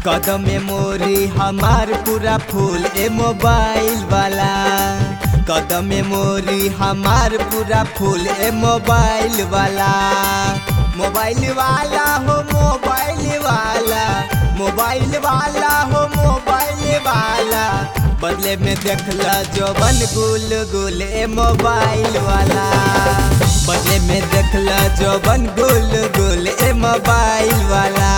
कदम मेमोरी हमार पूरा फूल ए मोबाइल वाला कदम मेमोरी हमार पूरा फूल ए मोबाइल वाला मोबाइल वाला हो मोबाइल वाला मोबाइल वाला हो मोबाइल वाला बदले में देखला जोबन गुल गुल ए मोबाइल वाला बदले में देखला जोबन गुल गुल ए मोबाइल वाला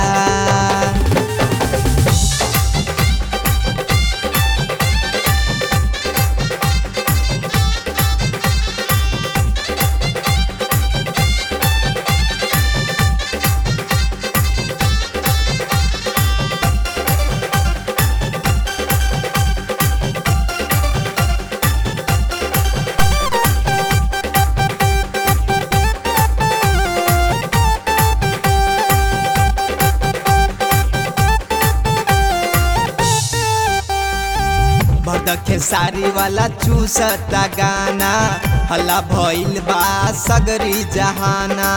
भदखे सारी वाला चूसता गाना हल्ला भइल बा सगरी जहाना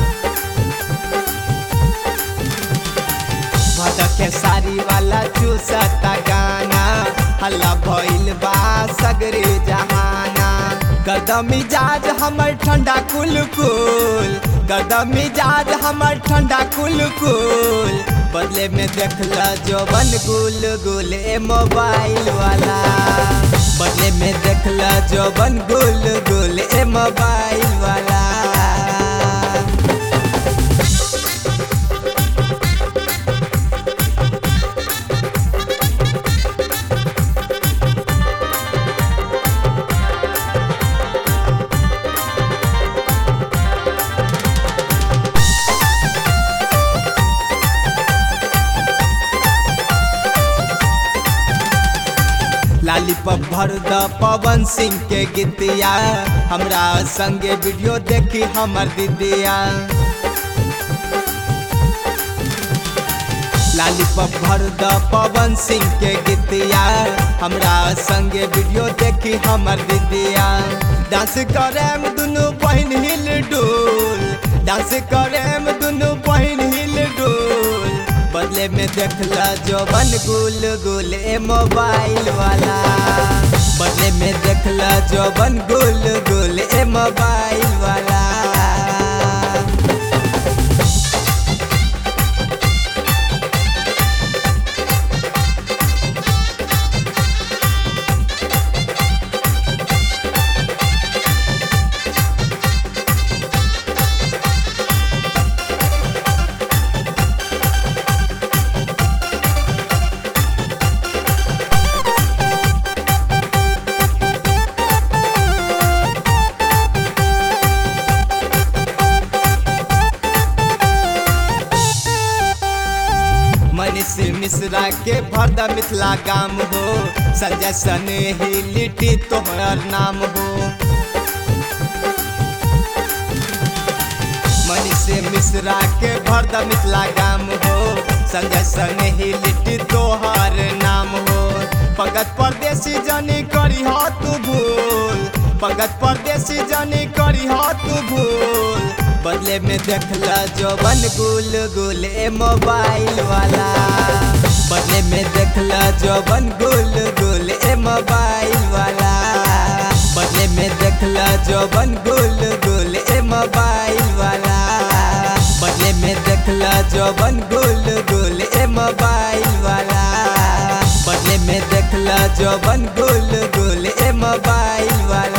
भदखे सारी वाला चूसता गाना हल्ला भइल बा सगरी जहाना कदम मिजाज हमर ठंडा कुल कुल कदम मिजाज हमर ठंडा कुल कुल बदले में देखला जोबन गुल गुल ए मोबाइल वाला बदले में देखला जोबन गुल गुल ए मोबाइल वाला लालीपॉप भर द पवन सिंह के गीतिया हमरा संगे वीडियो देखी हमर दीदिया लालीपॉप भर द पवन सिंह के गीतिया हमरा संगे वीडियो देखी हमर दीदिया डांस करेम दुनू बहन हिल डोल डांस करेम दुनू बहन हिल डोल बदले में देखला जोबन गुल गुल ए मोबाइल वाला बदले में देखला जोबन गुल गुल ए मोबाइल वाला मनीष मिश्रा के भरदा मिथिला गाम हो संजय सने ही लिट्टी तोहर नाम हो मनीष मिश्रा के भरदा मिथिला गाम हो संजय सने ही लिट्टी तोहर नाम हो पंकज परदेसी जानी करी हो तू भूल पंकज परदेसी जानी करी हो तू भूल बदले में देखला जोबन गुल गुल ए मोबाइल वाला बदले में देखला जोबन गुल गुल ए मोबाइल वाला बदले में देखला जोबन गुल गुल ए मोबाइल वाला बदले में देखला जोबन गुल गुल ए मोबाइल वाला बदले में देखला जोबन गुल गुल ए मोबाइल वाला